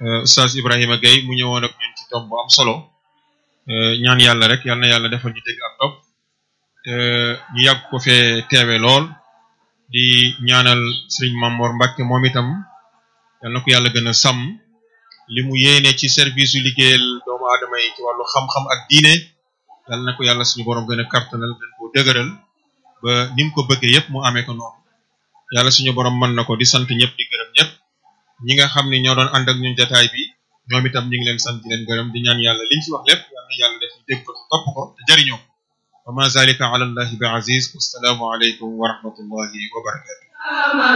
Oustaz Ibrahima Gueye mu ñëwoon ak ñun ci tomb bu am solo ñaan yàlla rek yal na yàlla defal ñu dégg ak topp te ñu yàgg ko fee teewe lool di ñaanal Serigne Mamor Mbacke moom itam yal na ko yàlla gën a sàmm li mu yéene ci service yu liggéeyal doomu aadama yi ci wàllu xam-xam ak diine yal na ko yàlla suñu borom gën a kartanal gën koo dëgëral ba ni mu ko bëggee yëpp mu amee ko noonu yàlla suñu borom mën na ko di sant ñëpp di gërëm ñëpp ñi nga xam ne ñoo doon ànd ak ñun jataay bi ñoom itam ñu ngi leen sant di leen gërëm di ñaan yàlla liñ fi wax lépp yal na yàlla def ñu dégg ko topp ko te jariñoo wa ma zalika ala allahi bi aziz wassalaamu aleykum wa rahmatullahi wa barakatu